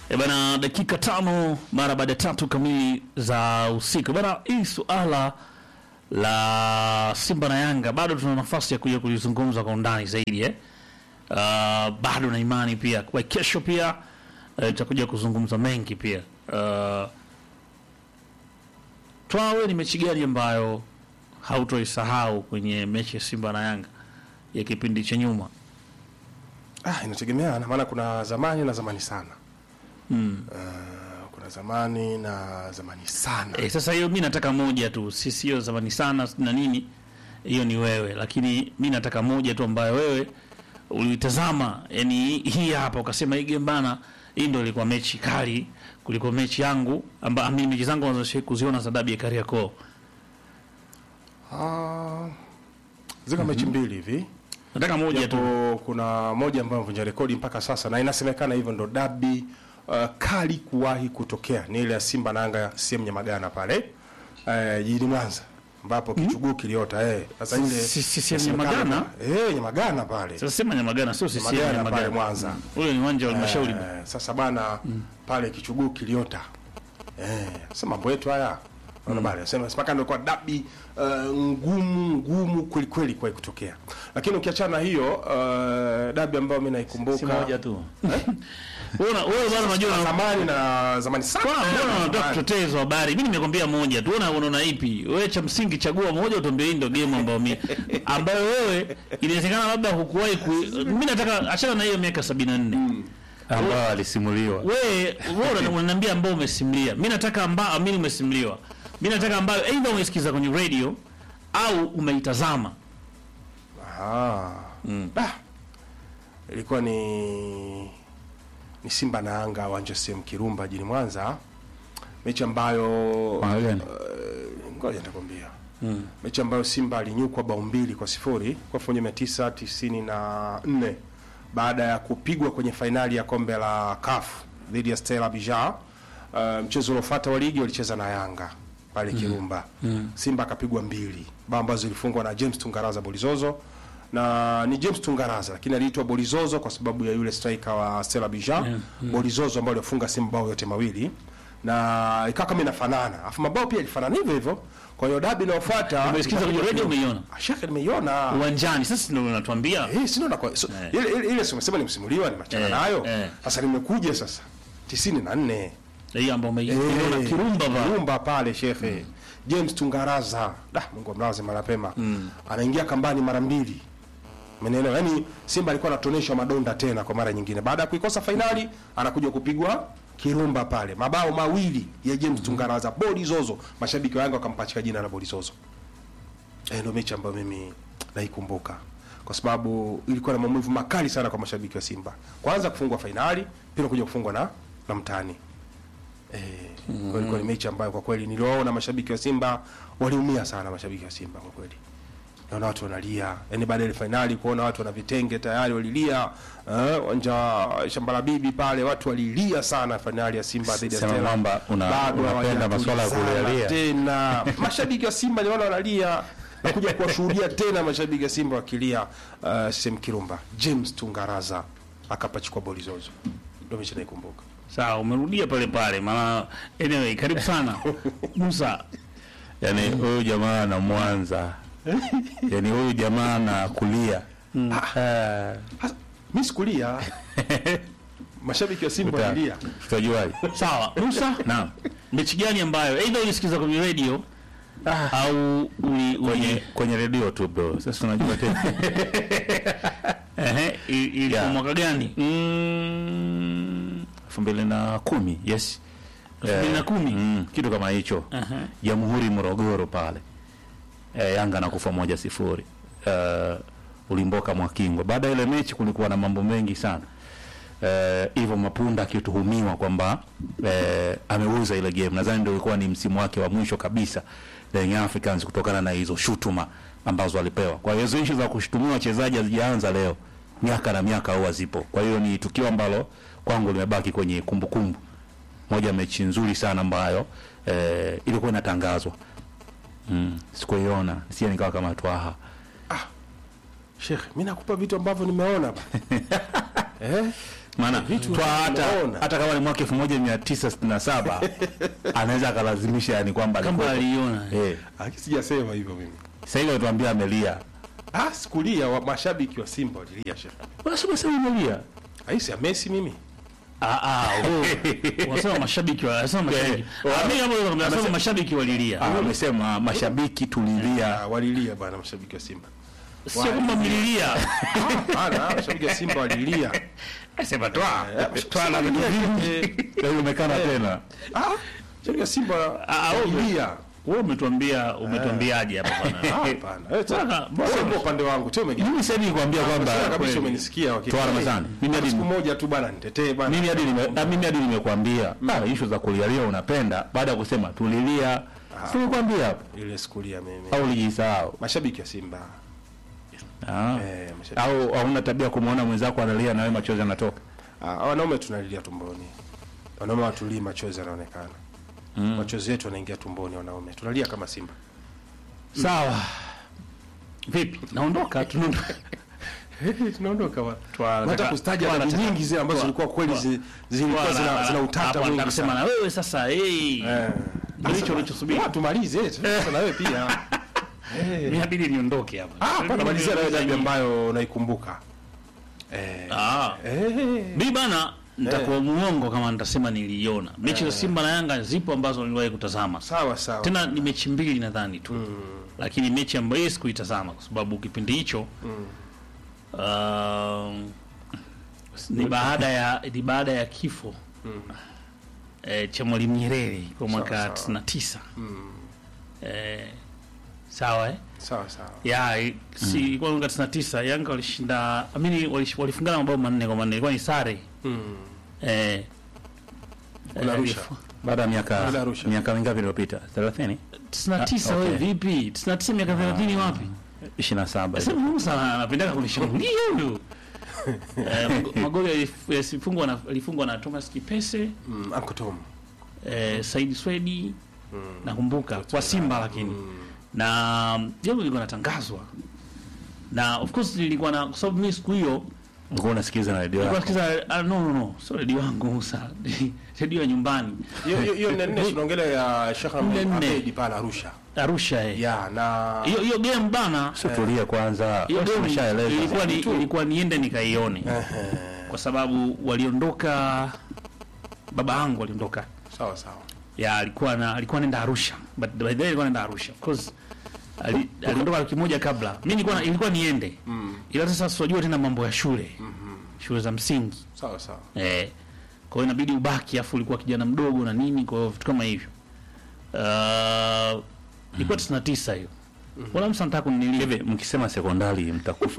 E bana, dakika tano mara baada ya tatu kamili za usiku bana, hii suala la Simba na Yanga bado tuna nafasi ya kuja kulizungumza kwa undani zaidi eh? Uh, bado na imani pia kwa kesho pia eh, tutakuja kuzungumza mengi pia uh, twawe ni mechi gani ambayo hautoisahau kwenye mechi ya Simba na Yanga ya kipindi cha nyuma? Ah, inategemeana maana kuna zamani na zamani sana. Mm. Uh, kuna zamani na zamani sana. E, sasa hiyo mi nataka moja tu, si sio zamani sana na nini, hiyo ni wewe, lakini mi nataka moja tu ambayo wewe ulitazama, yani hii hapa ukasema hii game bana, hii ndio ilikuwa mechi kali kuliko mechi yangu amba mimi mechi zangu nazo kuziona za dabi ya Kariakoo. Ah, ziko mechi mbili hivi. Nataka moja tu. Japo kuna moja ambayo imevunja rekodi mpaka sasa na inasemekana hivyo ndo dabi uh, kali kuwahi kutokea ni ile ya Simba na Yanga sehemu Nyamagana pale uh, jijini Mwanza ambapo kichuguu kiliota eh. Sasa ile Si- si- si- inasemekana- Nyamagana? eh, Nyamagana pale Sasa sema Nyamagana, sio sisi Nyamagana pale Nyamagana. Mwanza. Ule ni uwanja wa halmashauri. Eh, sasa bana pale kichuguu kiliota eh, sasa mambo yetu haya Unaona bana, sema mpaka ndio kwa dabi uh, ngumu ngumu kweli kweli kwa kutokea, lakini ukiachana na hiyo uh, dabi ambayo mimi naikumbuka Si moja tu. Wewe una- wewe bwana unajua zamani na zamani sana Mbona mbona unataka Zamani. kutetea hizo habari? Mimi nimekwambia moja tu. Unaona unaona ipi? Wewe cha msingi chagua moja utuambie hii ndio game ambayo mimi ambayo wewe inawezekana labda hukuwahi ku mimi nataka achana na hiyo miaka 74. ambao alisimuliwa Wewe wewe una- unaniambia ambao umesimulia. Mimi nataka ambao mimi umesimuliwa. Mimi nataka ambayo aidha umesikiza kwenye radio au umeitazama. Ah. Ah. Ilikuwa ni ni Simba na Yanga uwanja sehemu Kirumba jijini Mwanza, mechi ambayo Mwaka gani? uh, ngoja nitakwambia mechi ambayo Simba alinyukwa bao mbili kwa sifuri kwa elfu moja mia tisa tisini na nne baada ya kupigwa kwenye fainali ya kombe la CAF dhidi ya Stella Abidjan. Uh, mchezo uliofuata wa ligi walicheza na Yanga pale Kirumba. Simba akapigwa mbili, bao ambazo zilifungwa na James Tungaraza Bolizozo na ni James Tungaraza lakini aliitwa Bolizozo kwa sababu ya yule striker wa Stella Abidjan Bolizozo ambaye alifunga Simba bao yote mawili na ikawa kama inafanana, afu mabao pia ilifanana hivyo hivyo. Kwa hiyo dabi inayofuata Umesikiza kwenye radio umeiona? Shaka nimeiona. Uwanjani sasa ndio unatuambia. Eh, sio na kwa so, ile ile ile sio umesema nimsimuliwa ni machana Eh, nayo. eh. Sasa nimekuja sasa 94. Hii ambayo umeiona Eh, Kirumba ba. Kirumba pale shekhe. James Tungaraza. Da, Mungu amlaze mara pema. Anaingia kambani mara mbili. Umeelewa? Yaani Simba alikuwa anatonesha madonda tena kwa mara nyingine. Baada ya kuikosa fainali anakuja kupigwa Kirumba pale. Mabao mawili ya James Tungaraza bodi zozo. Mashabiki wa Yanga wakampachika jina la bodi zozo. Eh, ndio mechi ambayo mimi naikumbuka kwa sababu ilikuwa na maumivu makali sana kwa mashabiki wa Simba. Kwanza kufungwa fainali, pia kuja kufungwa na na mtani. Eh, kwa ilikuwa ni mechi ambayo kwa kweli niliwaona mashabiki wa Simba waliumia sana, mashabiki wa Simba kwa kweli. Naona watu wanalia, yaani baada ya ile fainali kuona watu wana vitenge tayari walilia, eh, uwanja shamba la bibi pale watu walilia sana fainali ya Simba dhidi ya Sema Stella. kwamba una- Bado unapenda masuala ya hawajatulizana kulialia. tena mashabiki wa Simba niona wanalia na kuja kuwashuhudia tena mashabiki wa Simba wakilia uh, sehemu Kirumba. James Tungaraza akapachikwa boli zozo, ndio mechi naikumbuka. Sawa, umerudia pale pale. Maana anyway, karibu sana. Musa, yani huyu jamaa na Mwanza yani huyu jamaa na kulia Ah, Hasa, Mimi sikulia, mashabiki wa Simba uta- walilia. tutajuaje? sawa. Musa, Naam. mechi gani ambayo aidha ulisikiza kwenye radio au uli, kwenye uli kwenye redio tu bro. Sasa unajua tena ehe, i- ilikuwa Yeah. mwaka gani? Mm, elfu mbili na kumi yes elfu mbili na kumi. Mm, kitu kama hicho Aha. Jamhuri Morogoro pale e, Yanga nakufa moja sifuri uh, ulimboka Mwakingwa. Baada ya ile mechi kulikuwa na mambo mengi sana Eh, hivyo Mapunda akituhumiwa kwamba eh, ameuza ile game. Nadhani ndio ilikuwa ni msimu wake wa mwisho kabisa na Young Africans kutokana na hizo shutuma ambazo alipewa. Kwa hiyo hizo issue za kushutumiwa wachezaji hazijaanza leo, miaka na miaka huwa zipo. Kwa hiyo ni tukio ambalo kwangu limebaki kwenye kumbukumbu moja mechi nzuri sana ambayo eh, ilikuwa inatangazwa mm, sikuiona sie nikawa kama twaha Sheikh, mimi nakupa vitu ambavyo nimeona ba. eh? maana twa hata unaona. hata kama ni mwaka 1967 anaweza akalazimisha yani kwamba kama alikuwa- aliona eh Aki sijasema hivyo mimi. sasa hivi tuambia amelia Ah, sikulia wa mashabiki wa Simba walilia shehe. unasema sasa amelia Aisi ya Messi mimi. Ah, ah, oh. Wasema mashabiki wa wasema mashabiki. Eh, Ah, mimi kama nasema mashabiki walilia. Ah, amesema mashabiki tulilia Ah, walilia bana mashabiki wa Simba. Sio kama mlilia. Hapana, mashabiki wa Simba walilia. Sema toa. Toa na leo umekana tena Ah, mashabiki wa Simba Ah, wewe- walilia. Wewe umetuambia umetuambiaje hapa Ah, bwana? hapana. Eh, Sasa, sasa, mbona- wewe ndio upande wangu. Tio umegea. mimi sasa nikwambia kwamba Sasa kabisa kweli. umenisikia wakati. Toa Ramadhani. Mimi hadi siku moja tu bana nitetee bana. mimi hadi nime ah, mimi hadi nimekuambia ah issue za kulialia unapenda baada ya kusema tulilia si nikwambia hapo ile sikulia mimi. au ulijisahau Mashabiki wa Simba. ah Eh, mashabiki. au hauna tabia kumwona mwenzako analia na wewe machozi yanatoka Ah, wanaume tunalilia tumboni. Wanaume watulii machozi yanaonekana. Machozi yetu yanaingia tumboni wanaume. Tunalia kama Simba. Sawa. Vipi? Naondoka tunaondoka. Tunaondoka wa. Twa- Hata kustaja twa- dabi nyingi zile ambazo twa- zilikuwa kweli twa- zi- zilikuwa zina zina utata Hapo mwingi nataka kusema sana. na wewe sasa eh. Eh. Ndio hicho unachosubiri. Ah, tumalize sasa na wewe pia. Mimi inabidi niondoke hapa. Ah, hapana malizia na wewe dabi ambayo unaikumbuka. Eh. Ah. Eh. Mimi bana nitakuwa muongo kama nitasema niliiona. Mechi za Simba na Yanga zipo ambazo niliwahi kutazama. Sawa sawa. Tena ni mechi mbili nadhani tu. Lakini mechi ambayo sikuitazama kwa sababu kipindi hicho um, ni baada ya ni baada ya kifo eh, cha Mwalimu Nyerere kwa mwaka Sawa, 99. Eh, sawa eh? Sawa sawa. ya i- si ilikuwa mwaka 99 Yanga walishinda amini walish- walifungana mabao manne kwa manne ilikuwa ni sare Mm. eh Kule eh, Arusha. alifu- baada ya Kule miaka Arusha. miaka mingapi iliyopita 30 99 Ah, wewe okay. vipi 99 miaka 30 wapi 27 sasa Musa anapenda kunishambulia huyu eh, mag- magoli yalif- yalifungwa na yalifungwa na Thomas Kipese Mm, Uncle Tom. eh, Said Swedi nakumbuka kwa Simba lakini na jambo lilikuwa natangazwa na of course nilikuwa na kwa sababu mimi siku hiyo ulikuwa unasikiliza na redio Nilikuwa yako nasikiza ah, no no no sio redio yangu Musa redio ya nyumbani Hiyo hiyo hiyo nne nne tunaongelea ya Sheikh Nne nne. Ahmed pale Arusha. Arusha eh Ya na hiyo hiyo game bana sio tulia kwanza hiyo game umeshaeleza ilikuwa ni ilikuwa niende nikaione kwa sababu waliondoka baba yangu aliondoka sawa sawa. ya alikuwa na alikuwa anaenda Arusha but by the way alikuwa anaenda Arusha of course ali- aliondoka wiki moja kabla mimi nilikuwa na- ilikuwa niende ila sasa sijua tena mambo ya shule shule za msingi Sawa sawa. Eh, kwa hiyo inabidi ubaki afu ulikuwa kijana mdogo na nini, kwa hiyo vitu kama hivyo. Uh, ilikuwa 99 hiyo. Wala msa nataka kunilia. hivi mkisema sekondari mtakufa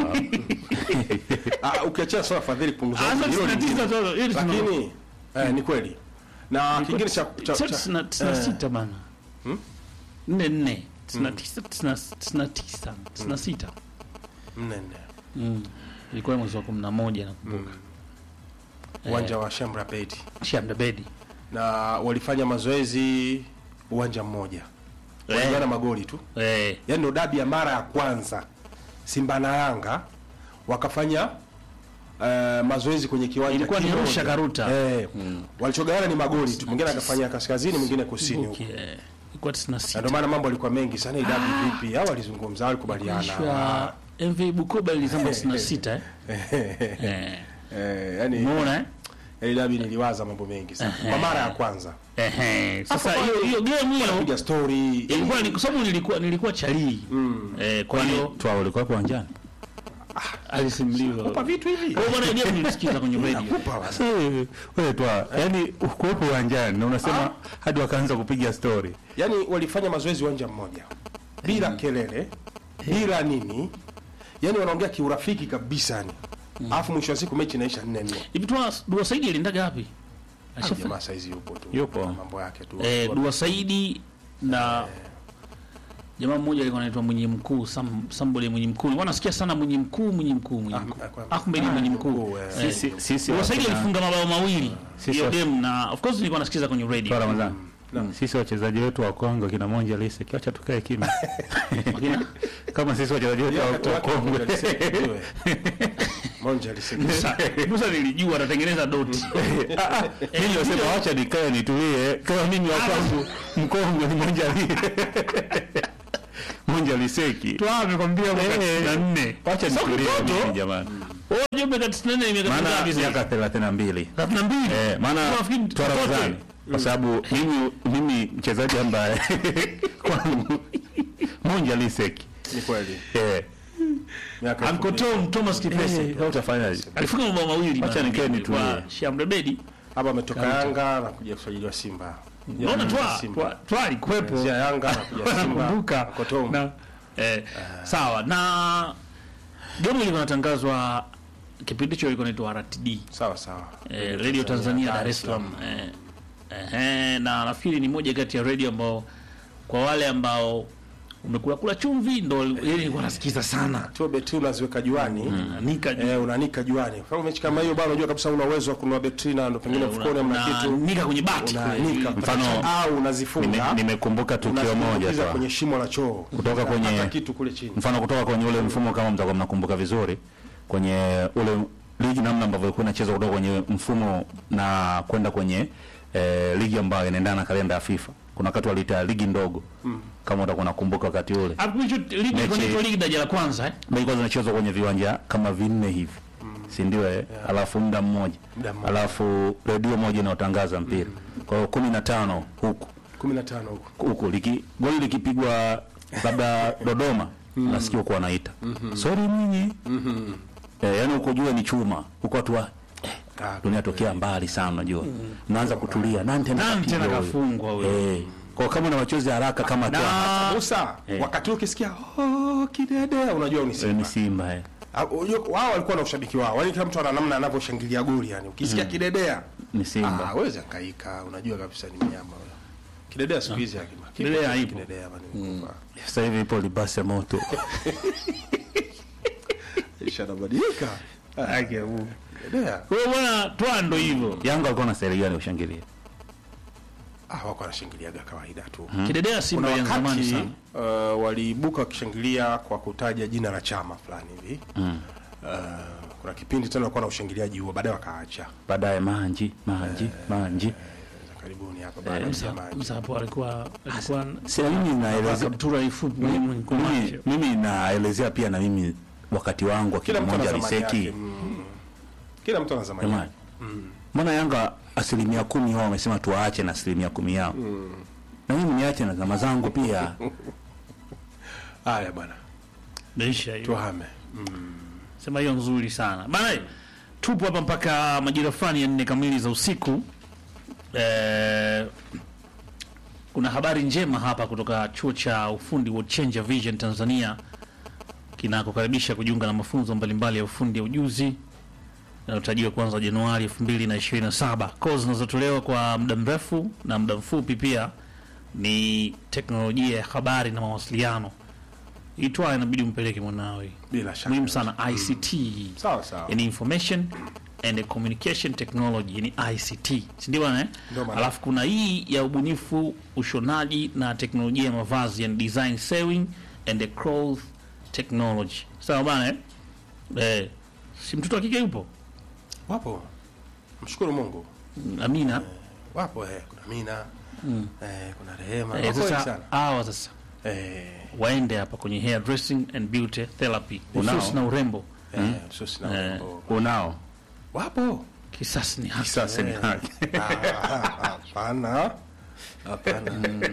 Ah, ukiachia swala fadhili punguza. Ah, sasa hilo lingine. 99 tu. Hiyo ni Lakini eh, ni kweli. Na kingine cha cha Sasa cha- tisina- tisina eh, sita bana. Hmm? Nne nne. Tisina tisa, tisina- tisina tisa, tisina sita. nne nne. Mm. Ilikuwa mwezi wa 11 nakumbuka. Uwanja wa Shamra Bedi. Shamda Bedi. Na walifanya mazoezi uwanja mmoja. Walipigana magoli tu. Eh, Yaani ndo dabi ya mara ya kwanza Simba na Yanga wakafanya eh, mazoezi kwenye kiwanja ilikuwa ni kimoja. Arusha Karuta. Eh, walichogawana ni magoli tu, mwingine akafanya kaskazini, mwingine kusini huko. Okay. eh, Ilikuwa 96. Na ndio maana mambo yalikuwa mengi sana, hii dabi vipi? Hao walizungumza, walikubaliana. Kuishwa MV Bukoba ilizama 96 eh. Eh. Eh, yani Umeona eh? hii dabi niliwaza mambo mengi sana kwa mara ya kwanza. Ehe. Sasa Hapo hiyo hiyo game hiyo Piga story. ilikuwa ni kwa sababu nilikuwa nilikuwa chalii. Eh, kwa hiyo twa ulikuwa hapo uwanjani alisimuliwa. Kupa vitu hivi. Kwa hiyo bwana game nilisikiza kwenye radio. Nakupa bwana. Sasa wewe wewe twa yani ukuwepo uwanjani na unasema hadi wakaanza kupiga story Yaani walifanya mazoezi uwanja mmoja. Bila kelele, bila nini? Yaani wanaongea kiurafiki kabisa yani. Alafu mwisho wa siku mechi inaisha 4-4. Hivi tu Dua Saidi aliendaga wapi? Ah, Ashafa. Jamaa saizi yupo tu. Yupo. Mambo yake tu. Eh, Dua Saidi na jamaa mmoja alikuwa anaitwa Mwenye Mkuu, Sam Sambole Mwenye Mkuu. Nilikuwa nasikia sana Mwenye Mkuu, Mwenye Mkuu, Mwenye Mkuu. Ah, kwa- Ahmed Mwenye Mkuu. eh. sisi sisi Dua Saidi wakina- alifunga mabao mawili Sisi hiyo wa- game na of course nilikuwa nasikiza kwenye Twa radio. Ramadhani sisi wachezaji wetu wa Kongo kina Monja Lise kiacha tukae kimya Wakina- kama sisi wachezaji wetu Yeye wa wakati wa wake Kongo Monja Liseke, ujue. Monja Liseke. Musa Musa nilijua anatengeneza doti. mimi nasema wacha nikae nitulie kama mimi wa kwangu Mkongo ni Monja Lise Monja Liseki Twa amekwambia mwaka Eh. 94. wacha Sio nitulie kitoto. mimi jamani Wewe unajua miaka 94 ni miaka maana mingapi sasa? miaka 32 32. Eh, maana Unafikiri mtoto? twarazani kwa sababu mimi mimi mchezaji ambaye kwangu Monja Liseki Ni kweli. eh Miaka elfu Uncle mbili. Tom Thomas Kipese. eh utafanyaje Alifunga mabao mawili. Acha bana, nikae nitulie. kwa Shamrebedi. hapa ametoka Yanga na kuja kusajiliwa Simba. Unaona twa Simba. twa twa alikuwepo. Zia Yanga na kuja Simba. Nakumbuka. Kotomo. Na eh, sawa na game ilikuwa inatangazwa kipindi hicho ilikuwa inaitwa RTD. Sawa sawa. eh, Radio Tanzania Dar es Salaam eh, eh, na nafikiri ni moja kati ya radio ambao kwa wale ambao umekula kula chumvi ndo yeye nilikuwa nasikiza sana Tu beti unaziweka juani. nika Eh, unanika juani. Kwa mechi kama hiyo bwana unajua kabisa una uwezo wa kununua betri na ndo pengine mfukoni hamna kitu. nika kwenye bati Unanika Mfano- au Nime- unazifunga. nimekumbuka tukio moja unazitumbukiza tu kwenye shimo la choo. Kutoka kwenye- Hata kitu kule chini. mfano kutoka kwenye ule mfumo kama mtakuwa mnakumbuka vizuri kwenye ule ligi namna ambavyo ilikuwa inachezwa kutoka kwenye mfumo na kwenda kwenye eh, ligi ambayo inaendana na kalenda ya FIFA. Kuna wakati waliita ligi ndogo kama utakuwa unakumbuka wakati ule hapo hicho ligi Mechi- ilikuwa inaitwa ligi daraja la kwanza eh ilikuwa zinachezwa kwenye viwanja kama vinne hivi si ndio eh? alafu muda mmoja Muda mmoja. alafu redio moja inayotangaza mpira kwa hiyo kumi na tano huku 15 huko. huku liki, goli likipigwa labda Dodoma nasikia huko wanaita sorry nyinyi eh, yani huko jua ni chuma huko watu wa Ah, dunia tokea mbali sana unajua mnaanza kutulia nani tena nani kapiga tena huyo? kafungwa huyo eh kwa kama na machozi haraka kama tu na Musa, Eh. wakati ukisikia oh kidede unajua ni eh, Simba. ni Simba eh. Ah, unajua, wao walikuwa na ushabiki wao. Yaani kila mtu ana namna anavyoshangilia goli yani. Ukisikia kidedea ni Simba Ah, wewe hangaika, unajua kabisa ni mnyama huyo. Kidedea siku hizi hakima. Kidedea haipo. Kidedea bana nikufa. sasa hivi ipo libasi ya moto Ishabadilika. Kidedea. kwa hiyo bwana twa ndo hivyo Yanga walikuwa na seri gani ushangilia Ah, wako wanashangiliaga kawaida tu. kidedea Simba Kuna ya zamani wakati sana uh, waliibuka wakishangilia kwa kutaja jina la chama fulani hivi. mm. Uh, kuna kipindi tena walikuwa na ushangiliaji huo baadaye wakaacha. baadaye manji manji manji Za Karibuni hapa baada ya Msa- jamani. Msa hapo alikuwa alikuwa si na mimi naelezea kaptura ifupi mimi, mwenye kumacho mimi naelezea pia na mimi wakati wangu wa Kila kila mtu ana mmoja zamani yake. riseki Mm. Kila mtu ana zamani. yake. jamani mbona Yanga asilimia kumi wao wamesema tuwaache na asilimia kumi yao na mimi niache na zama zangu pia Haya bwana. maisha hiyo Tuhame. sema hiyo nzuri sana bana tupo hapa mpaka majira fulani ya nne kamili za usiku eh, kuna habari njema hapa kutoka chuo cha ufundi wa Changer Vision Tanzania kinakokaribisha kujiunga na mafunzo mbalimbali ya ufundi ya ujuzi yanayotarajiwa kuanza Januari 2027. Kozi zinazotolewa kwa muda mrefu na muda mfupi pia ni teknolojia ya habari na mawasiliano. Itwa inabidi umpeleke mwanawe Bila shaka. muhimu sana ICT Sawa sawa. yani information and communication technology yani ICT si ndio bwana eh? Ndio maana. alafu kuna hii ya ubunifu ushonaji na teknolojia ya mavazi yani design sewing and the cloth technology sawa bwana eh? eh si mtoto wa kike yupo Wapo. Mshukuru Mungu. Amina Wapo eh, kuna Mina. Eh, kuna Rehema. eh, Wako wengi sasa sana. hawa sasa Eh, waende hapa kwenye hair dressing and beauty therapy Unao? ususi na urembo eh, susi na Eh. urembo. unao Wapo. kisasi ni haki sasa ni Eh. haki Ah, Hapana. Hapana.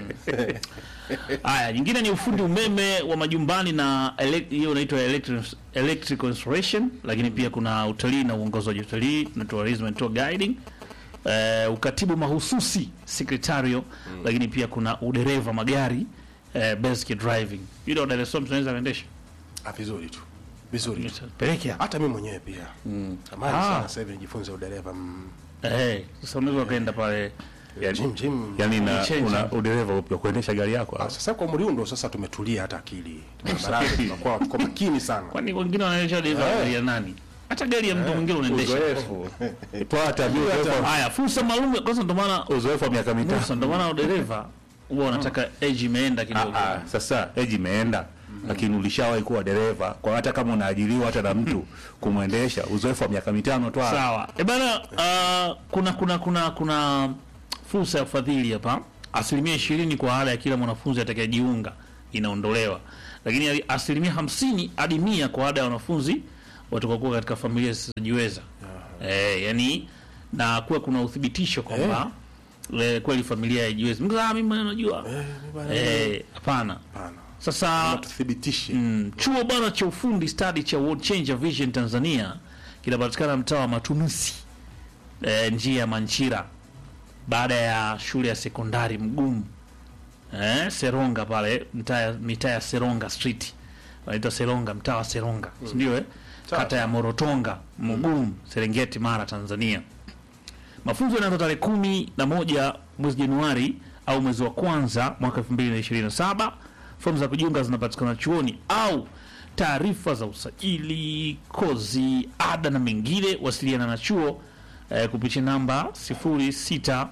Haya, nyingine ni ufundi umeme wa majumbani na ele- hiyo inaitwa electric, electrical installation, lakini pia kuna utalii na uongozaji wa utalii na tourism and tour guiding. Eh, ukatibu mahususi secretarial, lakini pia kuna udereva magari eh, basic driving. You know, Dar es Salaam tunaweza kuendesha. Ah, vizuri tu. Vizuri tu. Peleke hapa. Hata mimi mwenyewe pia. Tamani Ah. sana sasa hivi nijifunze udereva. Mm. Eh, sasa unaweza kaenda pale Jim Jim. yani na Change. una udereva upya kuendesha gari yako Ah, sasa kwa umri huu ndo sasa tumetulia hata akili. Barabarani tunakuwa tuko makini sana. kwani wengine wanaendesha dereva Eh. ya nani? hata gari ya mtu mwingine unaendesha uzoefu twata uzoefu haya fursa maalum kwanza ndio maana uzoefu wa miaka mitano Musa ndio maana dereva huwa wanataka age imeenda kidogo Ah, ah, sasa eji imeenda lakini ulishawahi kuwa dereva kwa hata kama unaajiriwa hata na mtu kumwendesha uzoefu wa miaka mitano twa sawa e bana uh, kuna kuna kuna kuna fursa ya ufadhili hapa asilimia ishirini kwa ada ya kila mwanafunzi atakayejiunga inaondolewa lakini asilimia hamsini hadi mia kwa ada ya wanafunzi watakaokuwa katika familia zisizojiweza eh, yani na kuwa kuna uthibitisho kwamba eh, kweli familia haijiwezi Mtu, ah, mimi najua eh, hapana Hapana. sasa tuthibitishe Mm, chuo bwana cha ufundi stadi cha World Changer Vision Tanzania kinapatikana mtaa wa Matunusi e, njia ya Manchira baada ya shule ya sekondari Mgumu e, Seronga pale mtaa ya- mitaa ya Seronga Street wanaitwa Seronga mtaa wa Seronga mm. ndio eh? Sawa, kata ya Morotonga Mgumu Serengeti Mara Tanzania mafunzo yanaanza tarehe kumi na moja mwezi Januari au mwezi wa kwanza mwaka 2027. Fomu za kujiunga zinapatikana chuoni au taarifa za usajili, kozi, ada na mengine, wasiliana na chuo eh, kupitia namba 0680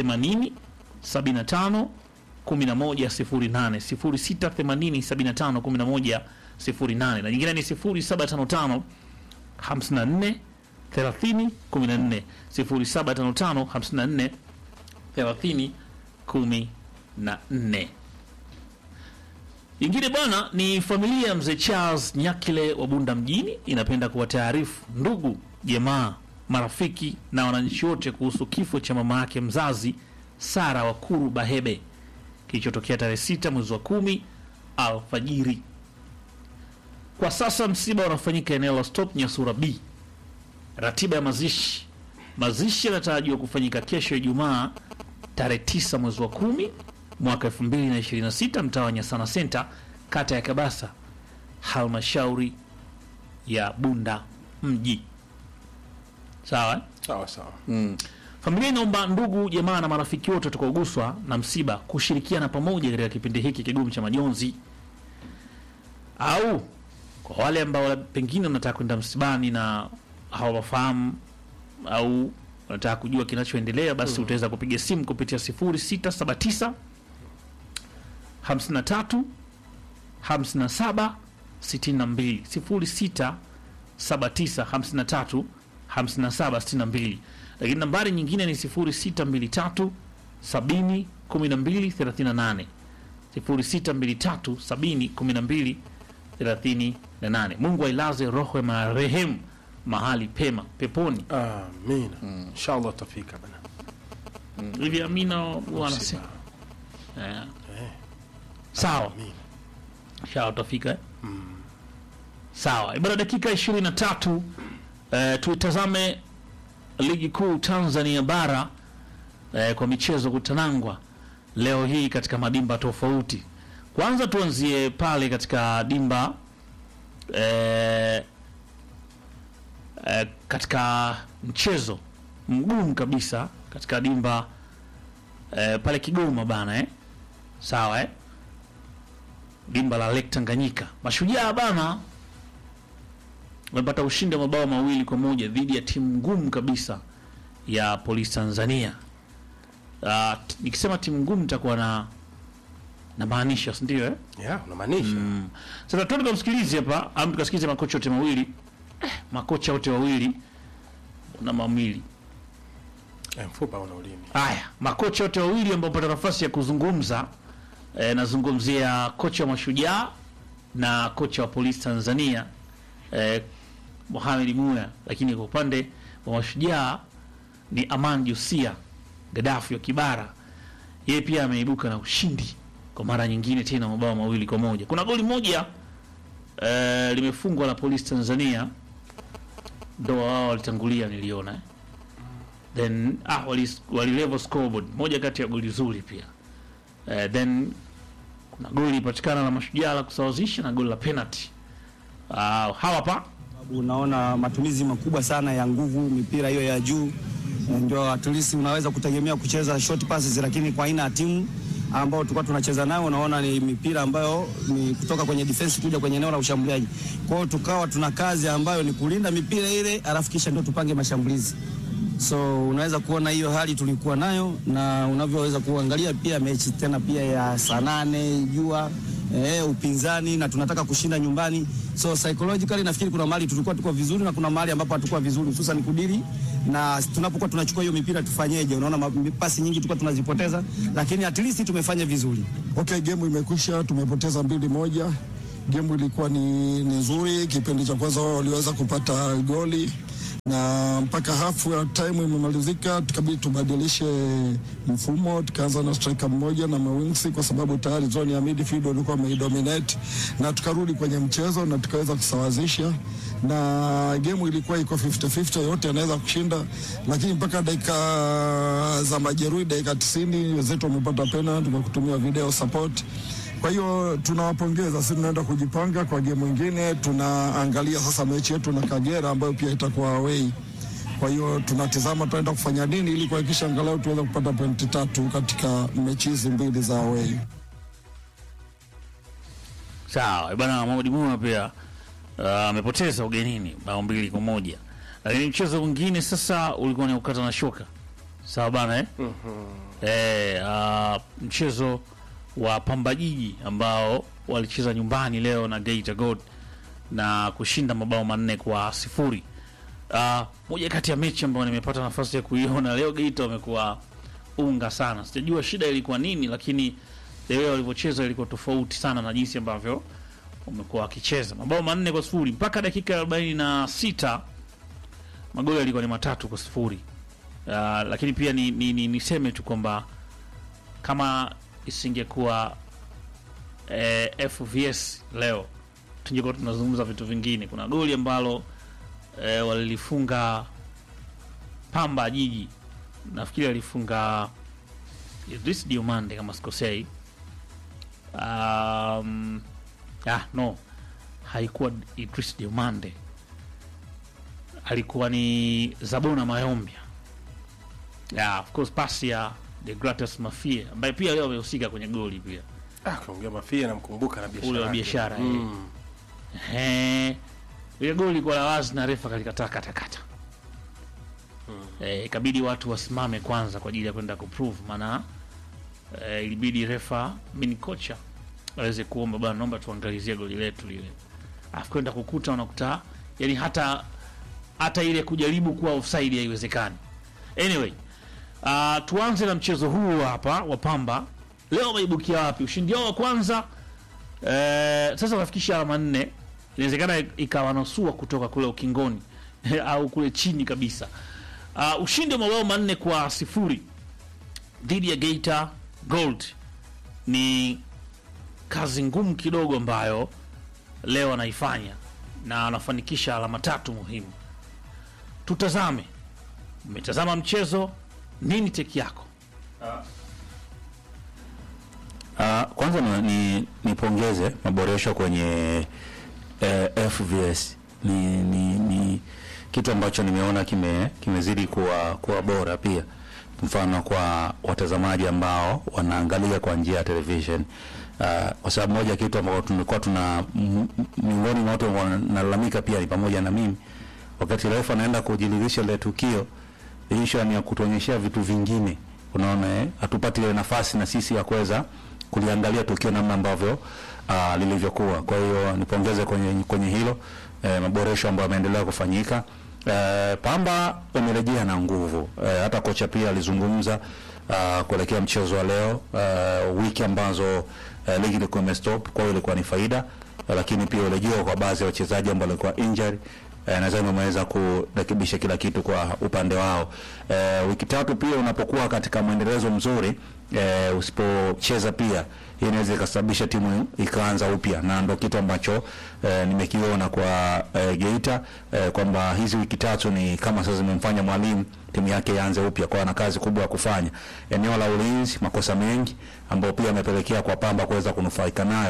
75 1108 0680 75 1108 na nyingine ni 0755 54 30 14 0755 54 30 14. Ingine bwana ni familia ya mzee Charles Nyakile wa Bunda mjini inapenda kuwataarifu ndugu, jamaa, marafiki na wananchi wote kuhusu kifo cha mama yake mzazi Sara Wakuru Bahebe kilichotokea tarehe sita mwezi wa kumi alfajiri. Kwa sasa msiba unafanyika eneo la Stop Nyasura B. Ratiba ya mazishi, mazishi yanatarajiwa kufanyika kesho Ijumaa tarehe 9 mwezi wa kumi mwaka 2026 mtaa wa Nyasana Center, kata ya Kabasa, halmashauri ya Bunda mji. Sawa eh? sawa sawa Familia inaomba ndugu, jamaa na marafiki wote watakaoguswa na msiba kushirikiana pamoja katika kipindi hiki kigumu cha majonzi, au kwa wale ambao pengine wanataka kwenda msibani na hawafahamu au wanataka kujua kinachoendelea, basi utaweza kupiga simu kupitia 0679 53 57 62 06 79 53 57 62 lakini nambari nyingine ni 0623 70 12 38 0623 70 12 38. Mungu ailaze roho ya marehemu mahali pema peponi. amina inshallah tutafika bana Hivi Amina huwa anasema Eh. sawa, amina sawa, utafika eh? Sawa, ibara dakika 23 eh, tuitazame ligi kuu Tanzania bara eh, kwa michezo kutanangwa leo hii katika madimba tofauti. Kwanza tuanzie pale katika dimba eh, eh, katika mchezo mgumu kabisa katika dimba eh, pale Kigoma bana eh? Sawa eh? dimba la Lake Tanganyika, Mashujaa bana wamepata ushindi wa mabao mawili kwa moja dhidi ya timu ngumu kabisa ya Polisi Tanzania. Uh, t- nikisema timu ngumu nitakuwa na na maanisha si ndio eh? yeah unamaanisha Sasa tuende tukamsikilize hapa, au tukasikilize makocha wote mawili eh, makocha wote wawili na mawili eh, mfupa una ulimi Haya, makocha wote wawili ambao pata nafasi ya kuzungumza e, nazungumzia kocha wa Mashujaa na kocha wa Polisi Tanzania e, Mohamed Muya, lakini kwa upande wa Mashujaa ni Aman Jusia Gaddafi wa Kibara, yeye pia ameibuka na ushindi kwa mara nyingine tena, mabao mawili kwa moja. Kuna goli moja e, limefungwa la Polisi Tanzania, ndo wao walitangulia, niliona eh then ah, wali, wali level scoreboard moja kati ya goli zuri pia uh, then kuna goli ipatikana la mashujaa la kusawazisha na goli la penalty uh, hawa hapa Unaona matumizi makubwa sana ya nguvu, mipira hiyo ya juu, ndio at least unaweza kutegemea kucheza short passes, lakini kwa aina ya timu ambao tulikuwa tunacheza nao, unaona ni mipira ambayo ni kutoka kwenye defense kuja kwenye eneo la ushambuliaji. Kwa hiyo tukawa tuna kazi ambayo ni kulinda mipira ile, alafu kisha ndio tupange mashambulizi. So unaweza kuona hiyo hali tulikuwa nayo, na unavyoweza kuangalia pia mechi tena pia ya saa nane jua eh, upinzani na tunataka kushinda nyumbani. So psychologically nafikiri kuna mahali tulikuwa tuko vizuri na kuna mahali ambapo hatukuwa vizuri, hususan kudiri na tunapokuwa tunachukua hiyo mipira tufanyeje? Unaona ma- pasi nyingi tulikuwa tunazipoteza, lakini at least tumefanya vizuri. Okay, gemu imekwisha, tumepoteza mbili moja. Gemu ilikuwa ni, ni nzuri. Kipindi cha kwanza wao waliweza kupata goli na mpaka half ya time imemalizika, tukabidi tubadilishe mfumo, tukaanza na striker mmoja na mawingsi kwa sababu tayari zone ya midfield walikuwa wameidominate, na tukarudi kwenye mchezo na tukaweza kusawazisha, na gemu ilikuwa iko 50-50, yote anaweza kushinda, lakini mpaka dakika za majeruhi, dakika 90 wenzetu wamepata penalty kwa kutumia video support. Kwa hiyo tunawapongeza, sisi tunaenda kujipanga kwa game nyingine. Tunaangalia sasa mechi yetu na Kagera ambayo pia itakuwa away. Kwa hiyo tunatizama tunaenda kufanya nini ili kuhakikisha angalau tuweze kupata pointi tatu katika mechi hizi mbili za away. Sawa bwana, Mohamed Muma pia ah, amepoteza ugenini bao mbili kwa moja, lakini mchezo mwingine sasa ulikuwa ni ukata na shoka. Sawa bana eh? Eh, ah, mchezo wa Pamba Jiji ambao walicheza nyumbani leo na Geita Gold na kushinda mabao manne kwa sifuri. Ah, moja kati ya mechi ambayo nimepata nafasi ya kuiona leo, Geita wamekuwa unga sana. Sijajua shida ilikuwa nini, lakini leo walivyocheza ilikuwa tofauti sana na jinsi ambavyo wamekuwa wakicheza. Mabao manne kwa sifuri mpaka dakika arobaini na sita magoli yalikuwa ni matatu kwa sifuri. Uh, lakini pia ni, ni, ni, niseme tu kwamba kama isingekuwa eh, FVS leo tungekuwa tunazungumza vitu vingine. Kuna goli ambalo eh, walilifunga Pamba Jiji, nafikiri alifunga Idris Diomande kama sikosei. Um, ah, no haikuwa Idris Diomande, alikuwa ni Zabona Mayombia. Yeah, of course pasi ya De Gratis Mafia ambaye pia leo amehusika kwenye goli pia Ah, kaongea mafia namkumbuka na biashara. ule wa yake. biashara eh. Mm. Ehe. ile goli kwa la wazi na refa kalikataa katakata eh, ikabidi watu wasimame kwanza kwa ajili ya kwenda kuprove maana eh, ilibidi refa mini kocha aweze kuomba bwana naomba tuangalizie goli letu lile alafu kwenda kukuta unakuta yani hata hata ile kujaribu kuwa offside haiwezekani anyway uh, tuanze na mchezo huu hapa wa Pamba leo wameibukia wapi ushindi wao wa kwanza eh, sasa wafikisha alama nne inawezekana ikawanasua kutoka kule ukingoni au kule chini kabisa uh, ushindi wa mabao manne kwa sifuri dhidi ya Geita Gold ni kazi ngumu kidogo ambayo leo anaifanya na anafanikisha alama tatu muhimu. Tutazame, umetazama mchezo, nini teki yako? Uh, kwanza ni, ni, nipongeze maboresho kwenye eh, FVS ni, ni, ni kitu ambacho nimeona kime kimezidi kuwa, kuwa bora pia, mfano kwa watazamaji ambao wanaangalia kwa njia ya television uh, kwa sababu moja kitu ambao tumekuwa tuna m- m- miongoni mwa watu wanalalamika pia ni pamoja na mimi, wakati refa anaenda kujiridhisha ile tukio issue ni ya kutuonyeshea vitu vingine, unaona eh, hatupati ile nafasi na sisi ya kuweza kuliangalia tukio namna ambavyo uh, lilivyokuwa. Kwa hiyo nipongeze kwenye kwenye hilo eh, maboresho ambayo yameendelea kufanyika. Eh, Pamba wamerejea na nguvu eh, hata kocha pia alizungumza uh, kuelekea mchezo wa leo uh, wiki ambazo uh, ligi ilikuwa imestop, kwa hiyo ilikuwa ni faida uh, lakini pia urejeo kwa baadhi ya wachezaji ambao walikuwa injury eh, nadhani wameweza kurekebisha kila kitu kwa upande wao. Eh, wiki tatu pia unapokuwa katika mwendelezo mzuri eh, usipocheza pia hii inaweza ikasababisha timu ikaanza upya, na ndo kitu ambacho eh, nimekiona kwa eh, Geita eh, kwamba hizi wiki tatu ni kama sasa zimemfanya mwalimu timu yake ianze upya, kwa ana kazi kubwa ya kufanya. Eneo la ulinzi, makosa mengi ambayo pia yamepelekea kwa Pamba kuweza kunufaika nayo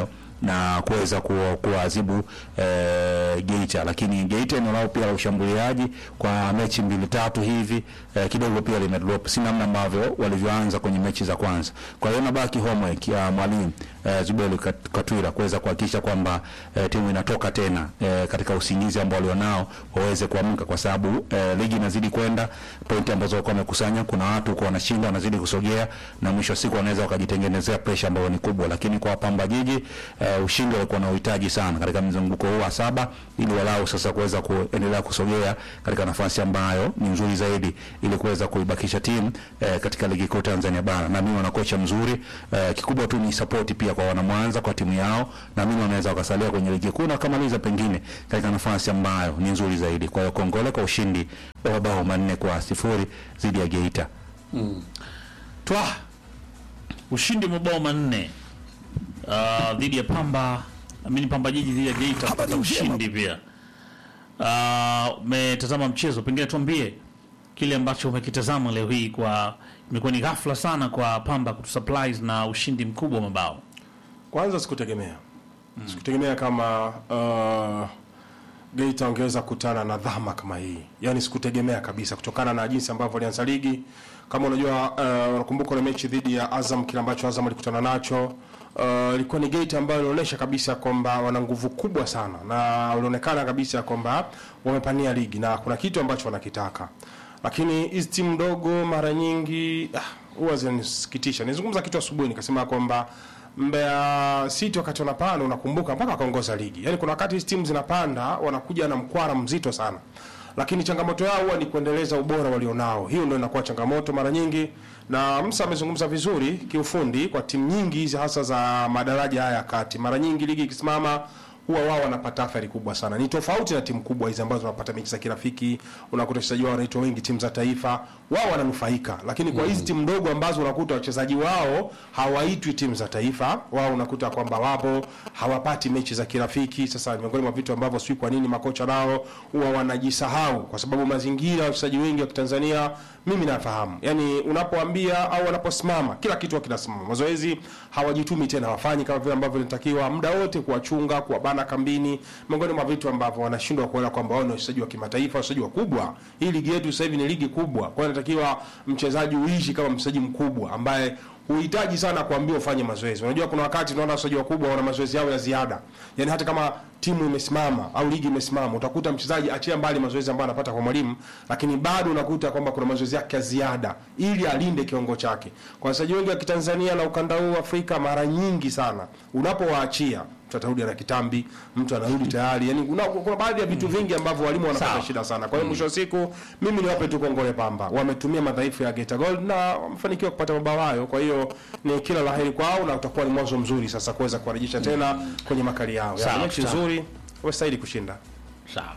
na kuweza ku- kuwaadhibu eh, Geita, lakini Geita eneo lao pia la ushambuliaji kwa mechi mbili tatu hivi eh, kidogo pia limedrop, si namna ambavyo walivyoanza kwenye mechi za kwanza. Kwa hiyo nabaki homework ya mwalimu eh, Zubelu Kat- Katwira kuweza kuhakikisha kwamba eh, timu inatoka tena eh, katika usingizi ambao walionao waweze kuamka, kwa sababu eh, ligi inazidi kwenda, pointi ambazo walikuwa wamekusanya, kuna watu huko wanashinda, wanazidi kusogea, na mwisho wa siku wanaweza wakajitengenezea pressure ambayo ni kubwa. Lakini kwa Pamba Jiji eh, ushindi walikuwa na uhitaji sana katika mzunguko huu wa saba, ili walau sasa kuweza kuendelea kusogea katika nafasi ambayo ni nzuri zaidi, ili kuweza kuibakisha timu eh, katika ligi kuu Tanzania bara. Na mimi wana kocha mzuri eh, kikubwa tu ni support pia kwa wanamwanza kwa timu yao, na mimi wanaweza wakasalia kwenye ligi kuu na wakamaliza pengine katika nafasi ambayo ni nzuri zaidi. Kwa hiyo kongole kwa ushindi wa mabao manne kwa sifuri dhidi ya Geita. twa ushindi mabao manne uh, dhidi ya Pamba amini Pamba Jiji dhidi ya Geita kupata ushindi pia. Uh, umetazama mchezo, pengine tuambie kile ambacho umekitazama leo hii. Kwa imekuwa ni ghafla sana kwa Pamba kutusurprise na ushindi mkubwa wa mabao. Kwanza sikutegemea sikutegemea kama uh, Geita wangeweza kukutana na dhama kama hii, yaani sikutegemea kabisa, kutokana na jinsi ambavyo walianza ligi. Kama unajua uh, unakumbuka ile mechi dhidi ya Azam, kile ambacho Azam alikutana nacho uh, ilikuwa ni Geita ambayo ilionyesha kabisa kwamba wana nguvu kubwa sana, na walionekana kabisa kwamba wamepania ligi na kuna kitu ambacho wanakitaka, lakini hizi timu ndogo mara nyingi ah, huwa zinanisikitisha. Nizungumza kitu asubuhi nikasema kwamba Mbeya City wakati wanapanda, unakumbuka mpaka wakaongoza ligi. Yaani kuna wakati hizi timu zinapanda wanakuja na mkwara mzito sana, lakini changamoto yao huwa ni kuendeleza ubora walionao. Hiyo ndio inakuwa changamoto mara nyingi, na Musa amezungumza vizuri kiufundi kwa timu nyingi hizi hasa za madaraja haya ya kati. Mara nyingi ligi ikisimama huwa wao wanapata athari kubwa sana. Ni tofauti na timu kubwa hizi ambazo wanapata mechi za kirafiki, unakuta wachezaji wao wanaitwa wengi, timu za taifa, wao wananufaika. Lakini kwa hizi timu ndogo ambazo unakuta wachezaji wao hawaitwi timu za taifa, wao unakuta kwamba wapo hawapati mechi za kirafiki. Sasa ni miongoni mwa vitu ambavyo sijui kwa nini makocha nao huwa wanajisahau, kwa sababu mazingira ya wachezaji wengi wa Kitanzania mimi nafahamu, yani unapoambia au wanaposimama kila kitu kinasimama. Mazoezi hawajitumi tena, hawafanyi kama vile ambavyo inatakiwa, muda wote kuwachunga, kuwabana kambini, miongoni mwa vitu ambavyo wanashindwa kuona kwamba wao ni wachezaji wa kimataifa, wachezaji wakubwa. Hii ligi yetu sasa hivi ni ligi kubwa, kwa hiyo inatakiwa mchezaji uishi kama mchezaji mkubwa ambaye huhitaji sana kuambiwa ufanye mazoezi. Unajua kuna wakati unaona wachezaji wakubwa wana mazoezi yao ya ziada, yani hata kama timu imesimama au ligi imesimama, utakuta mchezaji achia mbali mazoezi ambayo anapata kwa mwalimu, lakini bado unakuta kwamba kuna mazoezi yake ya ziada ili alinde kiwango chake. Kwa wachezaji wengi wa Kitanzania na ukanda huu wa Afrika, mara nyingi sana unapowaachia mtu atarudi ana kitambi, mtu anarudi tayari. Yani kuna, kuna baadhi ya vitu vingi ambavyo walimu wanapata Sawa. shida sana. Kwa hiyo mwisho wa siku mimi niwape tu kongole Pamba, wametumia madhaifu ya Geita Gold na wamefanikiwa kupata mabao hayo. Kwa hiyo ni kila laheri kwao na utakuwa ni mwanzo mzuri sasa kuweza kuwarejesha tena kwenye makali yao. Sawa, Ya, mechi sawa. nzuri, wastahili kushinda. Sawa.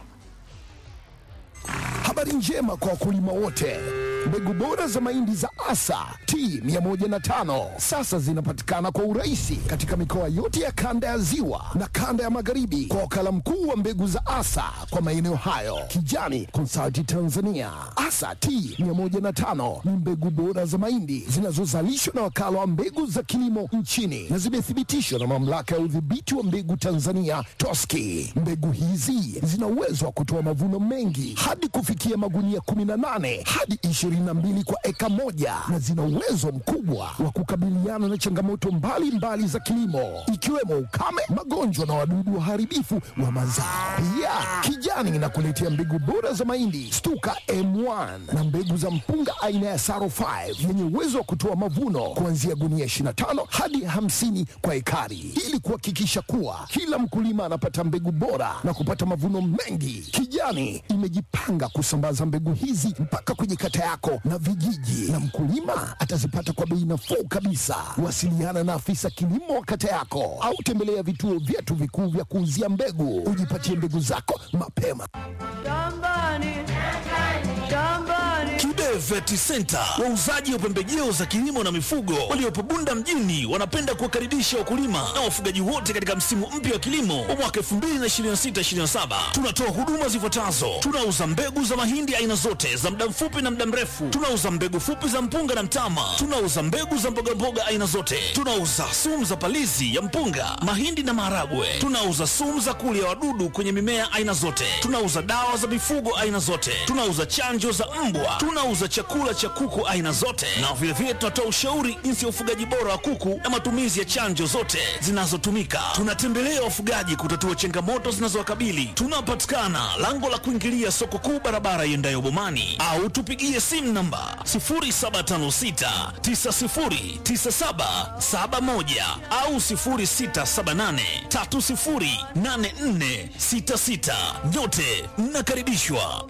Habari njema kwa wakulima wote. Mbegu bora za mahindi za Asa T105 sasa zinapatikana kwa urahisi katika mikoa yote ya kanda ya Ziwa na kanda ya Magharibi kwa wakala mkuu wa mbegu za Asa kwa maeneo hayo, Kijani Consulting Tanzania. Asa T105 ni mbegu bora za mahindi zinazozalishwa na wakala wa mbegu za kilimo nchini na zimethibitishwa na mamlaka ya udhibiti wa mbegu Tanzania TOSCI. Mbegu hizi zina uwezo wa kutoa mavuno mengi hadi kufikia magunia 18 hadi 22 kwa eka moja na zina uwezo mkubwa wa kukabiliana na changamoto mbalimbali mbali za kilimo ikiwemo ukame, magonjwa na wadudu waharibifu wa mazao. Pia Kijani inakuletea mbegu bora za mahindi Stuka M1 na mbegu za mpunga aina ya Saro 5 yenye uwezo wa kutoa mavuno kuanzia gunia 25 hadi 50 kwa ekari ili kuhakikisha kuwa kila mkulima anapata mbegu bora na kupata mavuno mengi. Kijani imejipanga kusambaza mbegu hizi mpaka kwenye kata yako na vijiji, na mkulima atazipata kwa bei nafuu kabisa. Wasiliana na afisa kilimo wa kata yako au tembelea vituo vyetu vikuu vya kuuzia mbegu, ujipatie mbegu zako mapema. Shambani, shambani, Kibe Vet Center, wauzaji wa pembejeo za kilimo na mifugo waliopo Bunda mjini, wanapenda kuwakaribisha wakulima na wafugaji wote katika msimu mpya wa kilimo wa mwaka 2026/2027. Tunatoa huduma zifuatazo: tunauza mbegu za mahindi aina zote za muda mfupi na muda mrefu, tunauza mbegu fupi za mpunga na mtama, tunauza mbegu za mbogamboga aina zote, tunauza sumu za palizi ya mpunga, mahindi na maharagwe, tunauza sumu za kulia wadudu kwenye mimea aina zote, tunauza dawa za mifugo aina zote, tunauza chanjo za mbwa, tunauza chakula cha kuku aina zote, na vilevile tunatoa ushauri jinsi ya ufugaji bora wa kuku na matumizi ya chanjo zote zinazotumika. Tunatembelea wafugaji kutatua changamoto zinazowakabili. Tunapatikana lango la kuingilia soko kuu, barabara iendayo Bomani, au tupigie simu namba 0756909771 au 0678308466. Nyote mnakaribishwa.